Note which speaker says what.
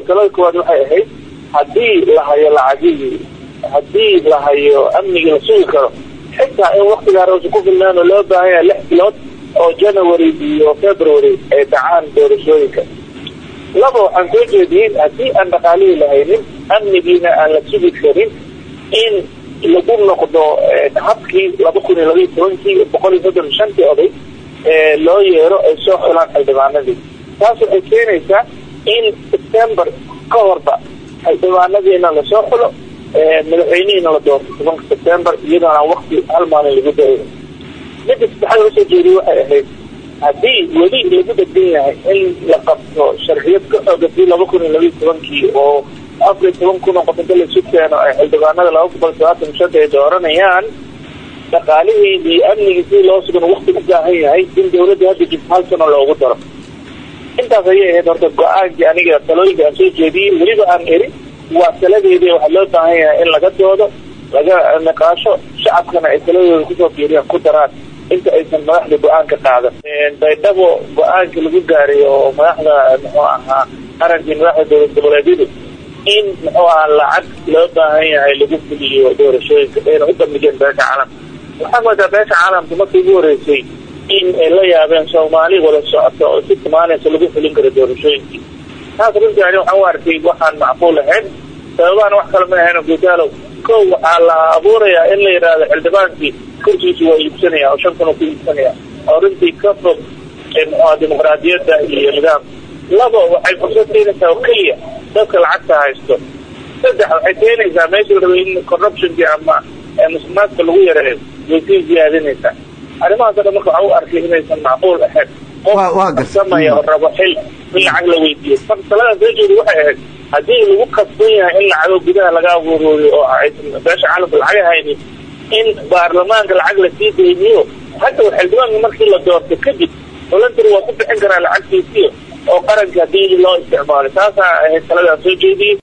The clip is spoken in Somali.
Speaker 1: talada koowaad waxay ahayd haddii la hayo lacagihii haddii la hayo amnigii la sugi karo xitaa in waktigaa roosa ku filnaan oo loo baahan yahay lix bilood oo january iyo february ay dhacaan doorashooyinka laba waxaan soo jeediyey haddii aan dhaqaalihii lahaynin amnigiina aan la sugi karin in lagu noqdo habkii laba kun iyo labaiyo tobankii boqol iyo soddon shantii oday loo yeero ay soo xulaan xildhibaanadii taas waxay keenaysaa in september ka horba xildhibaanadiina lasoo xulo madaxweynihiina la doorto tobanka september iyadoona wakti hal maalin lagu dayo midda saddexaad loo soo jeediyey waxay ahayd haddii weli lagu dhegan yahay in la qabto sharciyad ka xoogatay laba kun iyo labaiyo tobankii oo afar iyo toban kun oo qof inta laisu keeno ay xildhibaanada laba boqol sabaatan shanta ay dooranayaan dhaqaalihii iyo amnigii si loo sugan wakti u baahan yahay in dawladda hadda jirto hal sano loogu daro intaas ayay ahayd horta go-aankii aniga talooyinka aan soo jeediyey weliba aan eri waa taladeedii waxaa loo baahan yahay in laga doodo laga niqaasho shacabkana ay taladooda kusoo fiiriyaan ku daraan inta aysan madaxda go-aanka qaadan baydhabo go-aanka lagu gaaray oo madaxda muxuu ahaa qarankii madaxda dowlad goboleedyadu in muxuu ahaa lacag loo baahan yahay lagu fuliyo doorashooyinka ayna u bandhigeen beesha caalamka waxaa moodaa beesha caalamka markii ugu horeysay in ay la yaabeen soomaali wada socoto oo si timaanaysa lagu fulin karo doorashooyinkii taas runtii ani waxaan u arkay waxaan macquul ahayn sababahana wax kale ma ahayn gudaalow kow waxaa la abuurayaa in la yidhaahdo xildhibaankii kursiisu waa iibsanaya oo shan kun oo ku iibsanaya oo runtii ka fog muxua dimuqraadiyadda iyo nidaamka labo waxay fursad keenaysaa oo keliya dadka lacagta haysto saddex waxay keenaysaa meesha la rabay in corruptionkii ama musuqmaadka lagu yareeyo way sii ziyaadinaysaa arrimahaas o dhan marka waxaa u arkay inaysan macquul ahayn qof samaya oo rabo xil in lacag la weydiiyo taladan soo jeeda waxay ahayd haddii lagu kasban yahay in lacago gudaha laga abuurooyo oo aysan beesha caalamka lacag haynin in baarlamaanka lacag lasii deyniyo hadda xildhibaanka markii la doorto kadib voluntery waa ku bixin karaa lacagtiisiyo oo qaranka haddii loo isticmaalo taasaa ahayd taladan soo jeediyey